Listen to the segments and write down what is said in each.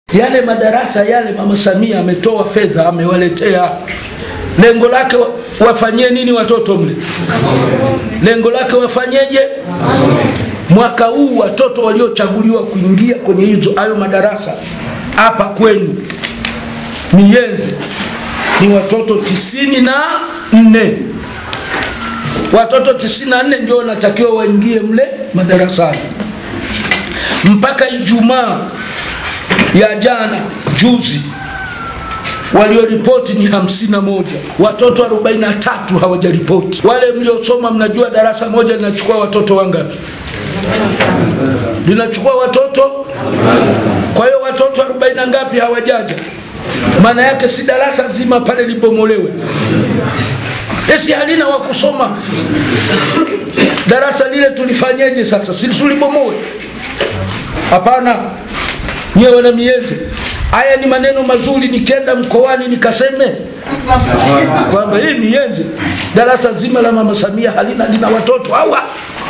Yale madarasa yale Mama Samia ametoa fedha, amewaletea. Lengo lake wa- wafanyie nini watoto mle? Lengo lake wafanyeje? Mwaka huu watoto waliochaguliwa kuingia kwenye hizo hayo madarasa hapa kwenu Miyenze ni watoto tisini na nne. Watoto tisini na nne ndio wanatakiwa waingie mle madarasani mpaka Ijumaa ya jana juzi walioripoti ni hamsini na moja watoto 43 hawajaripoti. Wale mliosoma mnajua darasa moja linachukua watoto wangapi? Linachukua watoto, kwa hiyo watoto 40 na ngapi hawajaja? Maana yake si darasa zima pale libomolewe, esi halina wa kusoma. Darasa lile tulifanyeje sasa? Si tulibomoe? Hapana, nyewe wana Miyenze, haya ni maneno mazuri. Nikienda mkoani nikaseme kwamba hii Miyenze darasa zima la mama Samia halina lina watoto hawa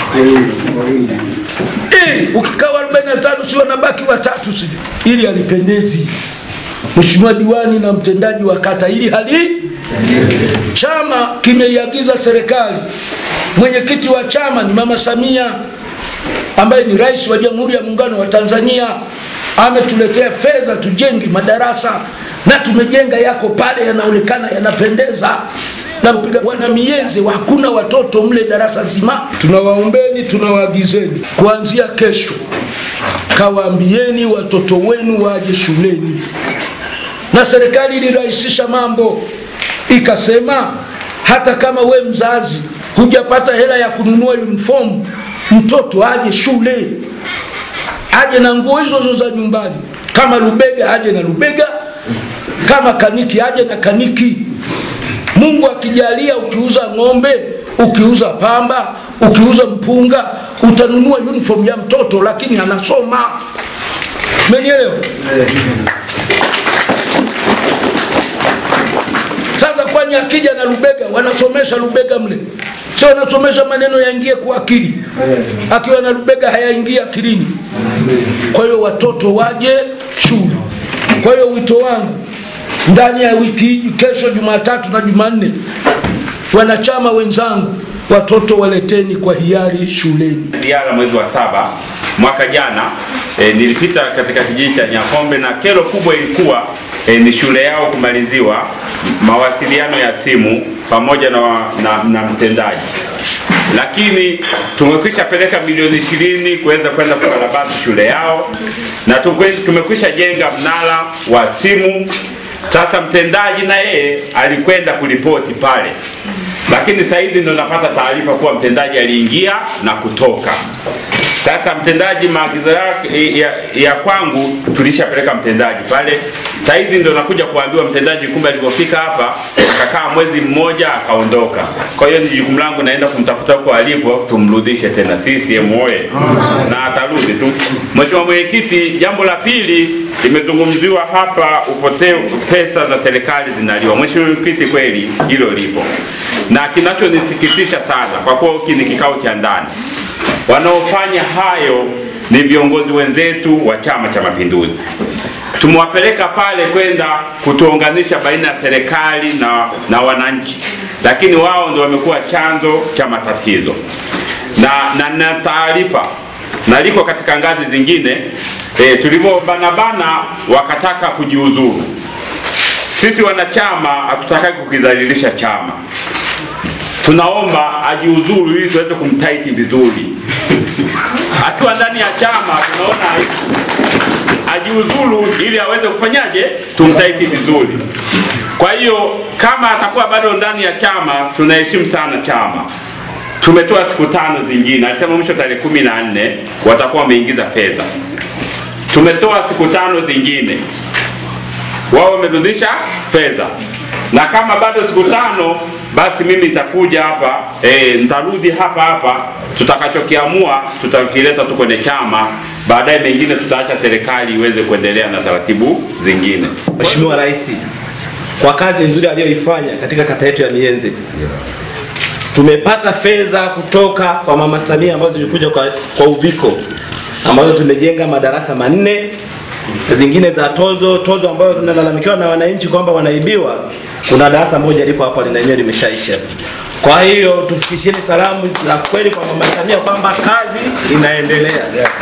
Eh, ukikaa 45 si wanabaki watatu, si ili halipendezi. Mheshimiwa diwani na mtendaji wa kata, ili hali chama kimeiagiza serikali, mwenyekiti wa chama ni mama Samia ambaye ni rais wa Jamhuri ya Muungano wa Tanzania, ametuletea fedha tujenge madarasa na tumejenga yako pale, yanaonekana yanapendeza na mpiga wana Miyenze, hakuna watoto mle darasa zima. Tunawaombeni, tunawaagizeni kuanzia kesho, kawaambieni watoto wenu waje shuleni, na serikali ilirahisisha mambo ikasema hata kama we mzazi hujapata hela ya kununua uniform, mtoto aje shule, aje na nguo hizo hizo za nyumbani. Kama lubega aje na lubega, kama kaniki aje na kaniki. Mungu akijalia, ukiuza ng'ombe, ukiuza pamba, ukiuza mpunga, utanunua uniform ya mtoto, lakini anasoma. Umenielewa? Sasa kwani akija na lubega, wanasomesha lubega mle, sio wanasomesha maneno yaingie kwa akili. Akiwa na lubega hayaingia akilini. Kwa hiyo watoto waje shule. Kwa hiyo wito wangu ndani ya wiki hii, kesho Jumatatu na Jumanne, wanachama wenzangu, watoto waleteni kwa hiari shuleni. Diara mwezi wa saba mwaka jana e, nilipita katika kijiji cha Nyapombe na kero kubwa ilikuwa e, ni shule yao kumaliziwa mawasiliano ya simu pamoja na, na, na mtendaji, lakini tumekwisha peleka milioni ishirini kuweza kwenda kukarabati shule yao na tukwe- tumekwisha jenga mnara wa simu. Sasa mtendaji na yeye alikwenda kuripoti pale, lakini sasa hivi ndo napata taarifa kuwa mtendaji aliingia na kutoka. Sasa mtendaji maagizo yake ya, ya kwangu tulishapeleka mtendaji pale. Sasa hivi ndo nakuja kuambiwa mtendaji, kumbe alipofika hapa akakaa mwezi mmoja akaondoka. Kwa hiyo ni jukumu langu, naenda kumtafuta huko alipo, alafu tumrudishe tena CCM oye, na atarudi tu. Mheshimiwa Mwenyekiti, jambo la pili limezungumziwa hapa, upotevu pesa za serikali zinaliwa. Mheshimiwa Mwenyekiti, kweli hilo lipo, na kinachonisikitisha sana kwa kuwa hiki ni kikao cha ndani wanaofanya hayo ni viongozi wenzetu wa Chama cha Mapinduzi. Tumewapeleka pale kwenda kutuunganisha baina ya serikali na, na wananchi, lakini wao ndio wamekuwa chanzo cha matatizo na, na, na taarifa na liko katika ngazi zingine e, tulivyobanabana wakataka kujiuzuru. Sisi wanachama hatutaki kukidhalilisha chama tunaomba ajiuzuru ili tuweze kumtaiti vizuri. Akiwa ndani ya chama tunaona aibu. ajiuzuru ili aweze kufanyaje, tumtaiti vizuri. Kwa hiyo kama atakuwa bado ndani ya chama, tunaheshimu sana chama. Tumetoa siku tano zingine, alisema mwisho tarehe kumi na nne watakuwa wameingiza fedha. Tumetoa siku tano zingine, wao wamerudisha fedha, na kama bado siku tano basi mimi nitakuja hapa e, nitarudi hapa hapa, tutakachokiamua tutakileta tu kwenye chama, baadaye mengine tutaacha serikali iweze kuendelea na taratibu zingine. Mheshimiwa Rais kwa kazi nzuri aliyoifanya katika kata yetu ya Miyenze. Tumepata fedha kutoka kwa Mama Samia ambazo zilikuja kwa, kwa uviko ambazo tumejenga madarasa manne zingine za tozo, tozo ambayo tunalalamikiwa na wananchi kwamba wanaibiwa. Kuna darasa moja liko hapa lina lenyewe limeshaisha. Kwa hiyo tufikisheni salamu za kweli kwa Mama Samia kwamba kazi inaendelea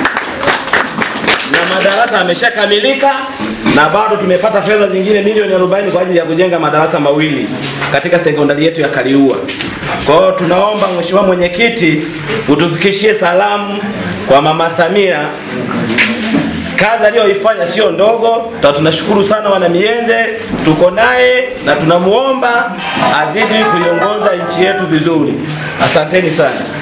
na madarasa yameshakamilika na bado tumepata fedha zingine milioni 40 kwa ajili ya kujenga madarasa mawili katika sekondari yetu ya Kaliua. Kwa hiyo tunaomba Mheshimiwa Mwenyekiti utufikishie salamu kwa Mama Samia. Kazi aliyoifanya sio ndogo, na tunashukuru sana wana Mienze, tuko naye na tunamuomba azidi kuiongoza nchi yetu vizuri. Asanteni sana.